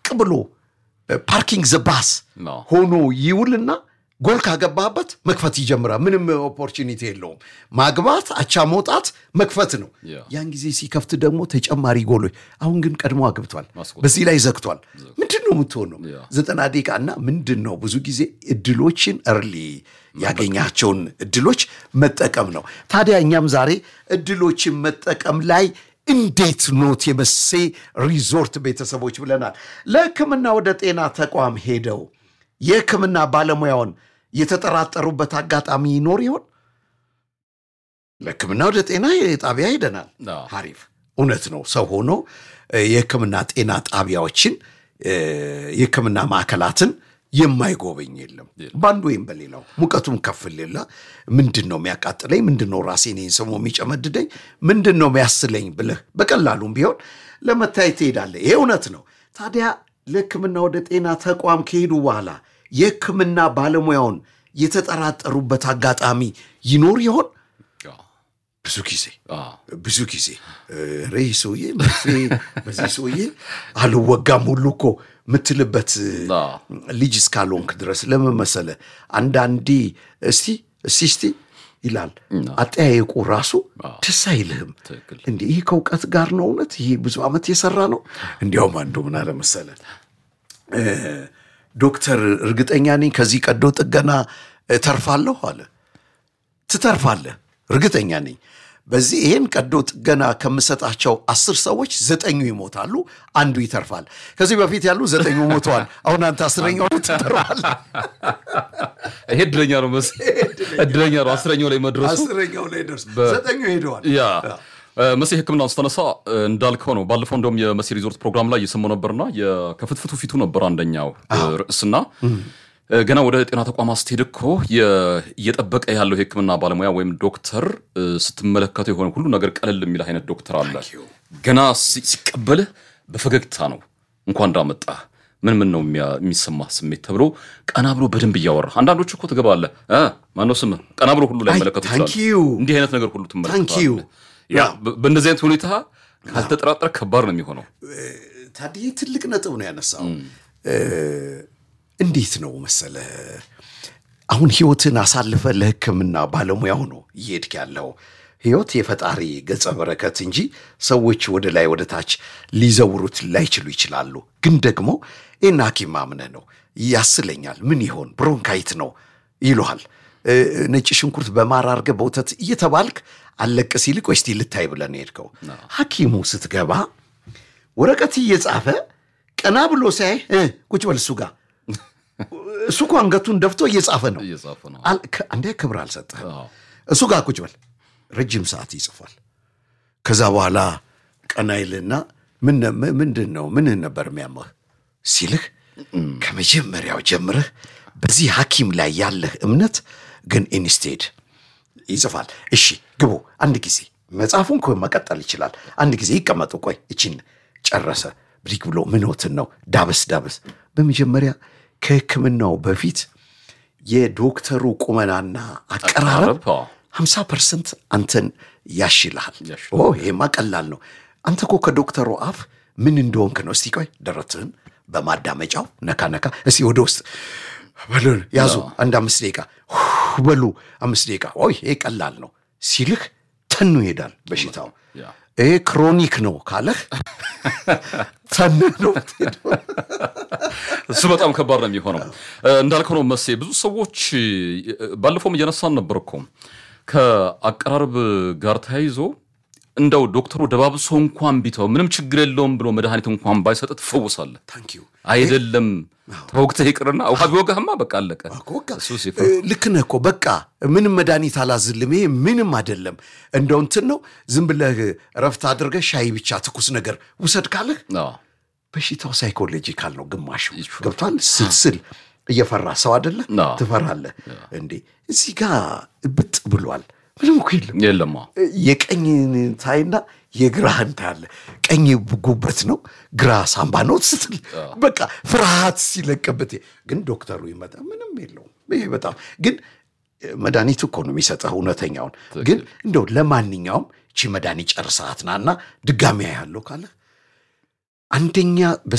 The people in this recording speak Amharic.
ብሎ ፓርኪንግ ዘባስ አዎ። ሆኖ ይውልና ጎል ካገባበት መክፈት ይጀምራል። ምንም ኦፖርቹኒቲ የለውም። ማግባት፣ አቻ መውጣት፣ መክፈት ነው። ያ። ያን ጊዜ ሲከፍት ደግሞ ተጨማሪ ጎሎች። አሁን ግን ቀድሞ አግብቷል፣ ማስቆጠር። በዚህ ላይ ዘግቷል። ምንድን ነው የምትሆነው? ያ። ዘጠና ደቂቃ እና ምንድን ነው ብዙ ጊዜ እድሎችን እርሊ ያገኛቸውን እድሎች መጠቀም ነው። ታዲያ እኛም ዛሬ እድሎችን መጠቀም ላይ እንዴት ኖት የመሴ ሪዞርት ቤተሰቦች ብለናል። ለሕክምና ወደ ጤና ተቋም ሄደው የሕክምና ባለሙያውን የተጠራጠሩበት አጋጣሚ ይኖር ይሆን? ለሕክምና ወደ ጤና ጣቢያ ሄደናል። አዎ። አሪፍ እውነት ነው። ሰው ሆኖ እ፣ የሕክምና ጤና ጣቢያዎችን እ፣ የሕክምና ማዕከላትን የማይጎበኝ የለም። በአንዱ ወይም በሌላው ሙቀቱም ከፍ ሌላ ምንድን ነው የሚያቃጥለኝ፣ ምንድን ነው ራሴን ይህን ሰሞ የሚጨመድደኝ፣ ምንድን ነው የሚያስለኝ ብለህ በቀላሉም ቢሆን ለመታየት ትሄዳለህ። ይሄ እውነት ነው። ታዲያ ለሕክምና ወደ ጤና ተቋም ከሄዱ በኋላ የሕክምና ባለሙያውን የተጠራጠሩበት አጋጣሚ ይኖር ይሆን? አዎ። ብዙ ጊዜ አዎ። ብዙ ጊዜ ሬ ሰውዬ መርፌ በዚህ ሰውዬ አልወጋም ሁሉ እኮ የምትልበት አዎ። ልጅ እስካልሆንክ ድረስ ለምን መሰለህ? አንዳንዴ እስቲ እስቲ እስቲ ይላል አጠያየቁ ራሱ ደስ አይልህም። ትክክል። እንዲህ ይህ ከእውቀት ጋር ነው እውነት ይህ ብዙ ዓመት የሰራ ነው። እንዲያውም አንዱ ምን አለ መሰለህ እ፣ ዶክተር እርግጠኛ ነኝ ከዚህ ቀዶ ጥገና እተርፋለሁ አለ። ትተርፋለህ፣ እርግጠኛ ነኝ። በዚህ ይህን ቀዶ ጥገና ከምሰጣቸው አስር ሰዎች ዘጠኙ ይሞታሉ፣ አንዱ ይተርፋል። ከዚህ በፊት ያሉ ዘጠኙ ሞተዋል። አሁን አንተ አስረኛው ትተርፋለህ። ይሄ እድለኛ ነው መስ እድለኛ ነው አስረኛው ላይ መድረሱ አስረኛው ላይ ደርስ ዘጠኙ ሄደዋል። ያ መሲ ሕክምናውን ስተነሳ እንዳልከው ነው። ባለፈው እንደውም የመሲ ሪዞርት ፕሮግራም ላይ እየሰማሁ ነበርና የከፍትፍቱ ፊቱ ነበር አንደኛው ርዕስና ገና ወደ ጤና ተቋማት ስትሄድ እኮ የ- እየጠበቀ ያለው የሕክምና ባለሙያ ወይም ዶክተር እ፣ ስትመለከተው የሆነ ሁሉ ነገር ቀለል የሚል አይነት ዶክተር አለ። ገና ሲ- ሲቀበልህ በፈገግታ ነው እንኳን እንዳመጣህ ምን ምን ነው የሚያ- የሚሰማህ ስሜት ተብሎ ቀና ብሎ በደንብ እያወራ አንዳንዶቹ እኮ ትገባለህ እ፣ ማነው ስምህ ቀና ብሎ ሁሉ ላይ መለከቱ ታንክ ዩ እንዲህ አይነት ነገር ሁሉ ታንክ ዩ ትመለከታለህ። ያ በ- በእንደዚህ አይነት ሁኔታ ካልተጠራጠር ከባድ ነው የሚሆነው። ታዲያ ትልቅ ነጥብ ነው ያነሳው። እ፣ እንዴት ነው መሰለ አሁን ህይወትን አሳልፈ ለህክምና ባለሙያው ነው እየሄድክ ያለው። ህይወት የፈጣሪ ገጸ በረከት እንጂ ሰዎች ወደ ላይ ወደ ታች ሊዘውሩት ላይችሉ ይችላሉ። ግን ደግሞ ይህን ሐኪም አምነህ ነው ያስለኛል፣ ምን ይሆን ብሮንካይት ነው ይሉሃል። እ፣ ነጭ ሽንኩርት በማር አድርገህ በወተት እየተባልክ አለቅ ሲልቅ ወይ እስቲ ልታይ ብለን ሄድከው። ሐኪሙ ስትገባ ወረቀት እየጻፈ ቀና ብሎ ሲያይ እ፣ ቁጭ በል እሱ ጋር እሱ እኮ አንገቱን ደፍቶ እየጻፈ ነው። እየጻፈ ነው። አል- ከ- አንዴ ክብር አልሰጠህም። አዎ። እሱ ጋር ቁጭ በል ረጅም ሰዓት ይጽፏል። ከዛ በኋላ ቀና ይልና ምን ነ- ምንድን ነው ምን ነበር የሚያመህ ሲልህ ከመጀመሪያው ጀምረህ በዚህ ሐኪም ላይ ያለህ እምነት ግን ኢንስቴድ ይጽፋል። እሺ ግቡ፣ አንድ ጊዜ መጽሐፉን እኮ መቀጠል ይችላል። አንድ ጊዜ ይቀመጡ፣ ቆይ እቺን ጨረሰ። ብሪክ ብሎ ምኖትን ነው ዳበስ ዳበስ። በመጀመሪያ ከሕክምናው በፊት የዶክተሩ ቁመናና አቀራረብ አቀራረብ፣ አዎ። 50 ፐርሰንት አንተን ያሽልሃል። ያሽላል። ኦ ይሄማ ቀላል ነው። አንተ እኮ ከዶክተሩ አፍ ምን እንደሆንክ ነው። እስቲ ቆይ ደረትህን በማዳመጫው ነካ ነካ፣ እስቲ ወደ ውስጥ በሉ ያዙ፣ አንድ አምስት ደቂቃ ሁ በሉ አምስት ደቂቃ። ኦይ ይሄ ቀላል ነው ሲልህ ተኑ ይሄዳል በሽታው። ያ። ይሄ ክሮኒክ ነው ካለህ ተን ነው የምትሄደው። እሱ በጣም ከባድ ነው የሚሆነው። እ፣ እንዳልከው ነው መሴ። ብዙ ሰዎች እ፣ ባለፈውም እየነሳን ነበር እኮ ከአቀራረብ ጋር ተያይዞ እንደው ዶክተሩ ደባብሶ እንኳን ቢተው ምንም ችግር የለውም ብሎ መድኃኒት እንኳን ባይሰጥ ትፈውሳለህ። ታንክ ዩ አይደለም ተወግተህ ይቅርና ውሃ ቢወጋህማ በቃ አለቀ። በቃ እሱ ሲፈ- ልክ ነህ እኮ በቃ ምንም መድኃኒት አላዝልም። ይሄ ምንም አይደለም። እንደው እንትን ነው ዝም ብለህ ረፍት አድርገህ ሻይ ብቻ ትኩስ ነገር ውሰድ ካለህ አዎ። በሽታው ሳይኮሎጂካል ነው ግማሹ ይሹ። ገብቷል። ስልስል እየፈራ ሰው አደለ አዎ። ትፈራለህ እንዴ? እዚህ ጋር ብጥ ብሏል። ምንም እኮ የለም። የለም አዎ። የቀኝን ታይና የግራህን ታያለ። ቀኝ ጉበት ነው፣ ግራ ሳምባ ነው ስትል በቃ ፍርሃት ሲለቅበት፣ ግን ዶክተሩ ይመጣ ምንም የለውም። ይሄ በጣም ግን መድኃኒቱ እኮ ነው የሚሰጠህ እውነተኛውን። ግን እንደው ለማንኛውም ቺ መድኃኒት ጨርሰሃት ናና ድጋሚ ያለው ካለ አንደኛ